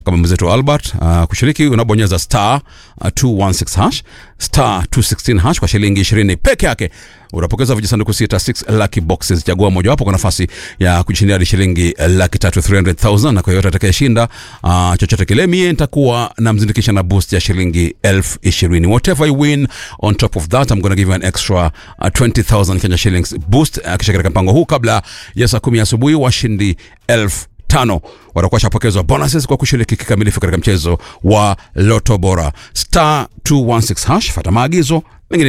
kama mwenzetu Albert. Uh, kushiriki unabonyeza star uh, 216 hash star 216 hash kwa shilingi 20 peke yake unapokeza vijisanduku sita 6 lucky boxes. Chagua mojawapo kwa nafasi ya kujishindia hadi shilingi laki tatu 300,000 na kwa yoyote atakayeshinda uh, chochote kile, mie nitakuwa namzindikisha na boost ya shilingi elfu ishirini. Whatever you win on top of that I'm gonna give you an extra uh, 20,000 Kenya shillings boost uh, kisha katika mpango huu kabla ya saa kumi asubuhi washindi elfu tano watakuwa shapokezwa bonuses kwa kushiriki kikamilifu katika mchezo wa Loto Bora. Star 216 hash, fata maagizo mengine